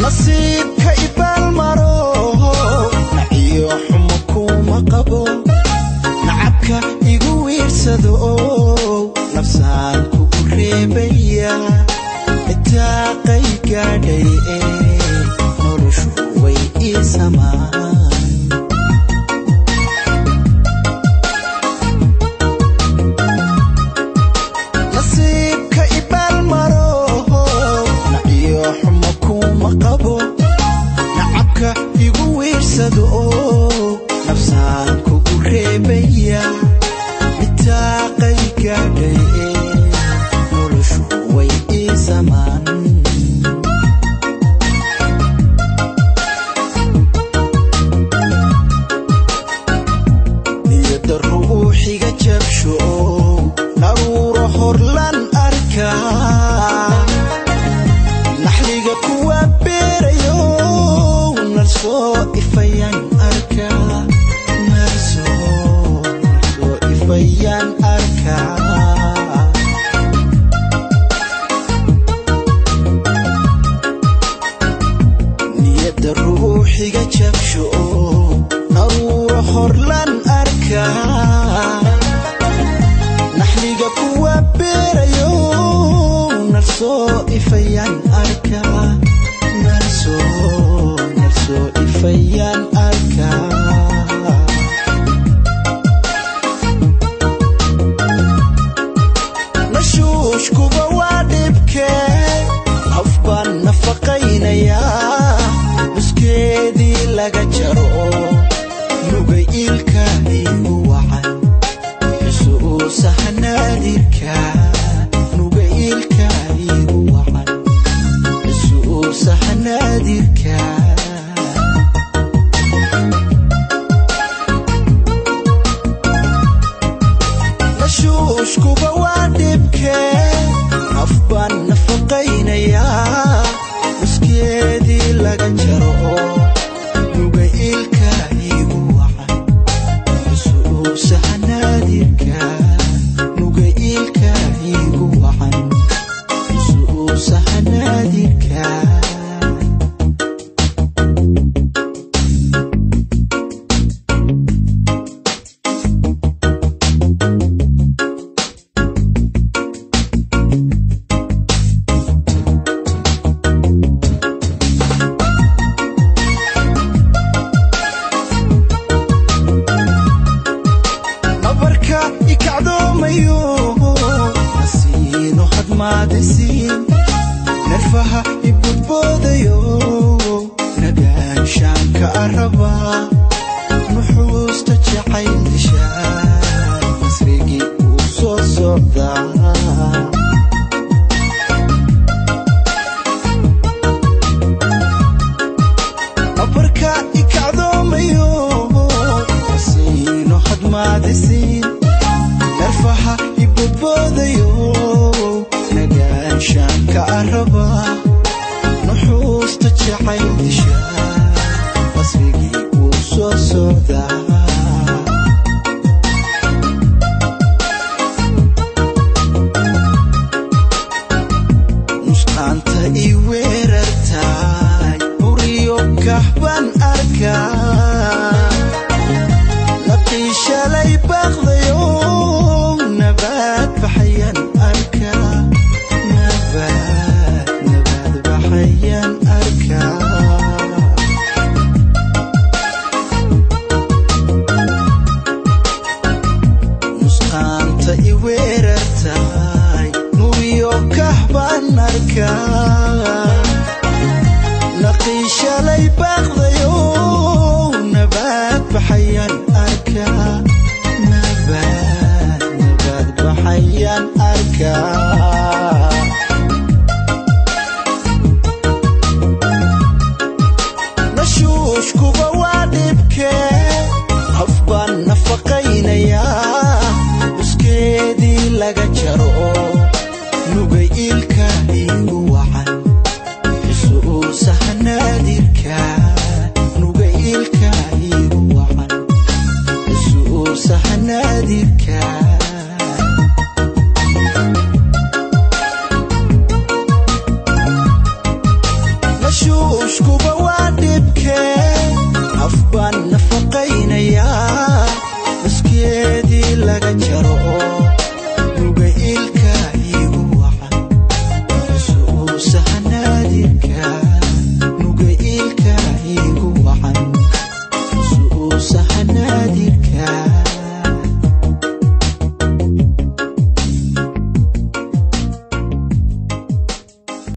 nasiibka ibaalmaro naciyo xumo kuma qabo nacabka igu wiirsado nafsaan kugu reebaya itaaqay gaadhay ee noloshu way ii samaan nasiibka ibaalmaro naciyo xumo kuma qabo nacabka igu wiirsado nafsaan kugu reebaya itaaqay gaadhay ee noloshu way ii samaan niyada ruuxiga jabsho naruuro horlan arkaa naxliga kuwa beerayo narsoo ifayaan arkaa narsoo narsoo ifayaan arkaa niyada ruuxiga jabsho naruuro horlan arkaa naxliga kuwa beerayo narsoo ifayaan arkaa narsoo narsoo ifayaan arkaa nashuushkuba waa dhibkee qof baan nafaqaynayaa nuskeedii laga jaro nuga iilka igu wacan xusuusa hanaadirka nuga iilka igu wacan xusuusa hanaadirka nashuushkuba waa dhibkee naf baan nafaqaynayaa nuskeedii laga jaro nuga iilka igu wacan xusuusa hanaadirka nuga iilka igu wacan xusuusa hanaadirka nabarka ikacdoomayo nasiino hadmaadisiin nerfaha ibudboodayo nagaanshaanka araba nuxuusta jacayl dishaan masrigii uu soo socdaa nabarka ikacdoomayo nasiino hadmaadisiin nerfaha ibudboodayo nagaanshaanka araba nuxuusta jacayl dishaa masrigii uu soo socdaa nusqaanta i weerartaay uriyo kahban arkaa naqiishalay baaqdayo nabaad baxayan arkaa nabaad nabaad baxayan arkaa nusqaanta i weerartaay nuriyo kahban arkaa naqiishalay baaqdayo nabaad baxayan arkaa nabaad nabaad baxayan arkaa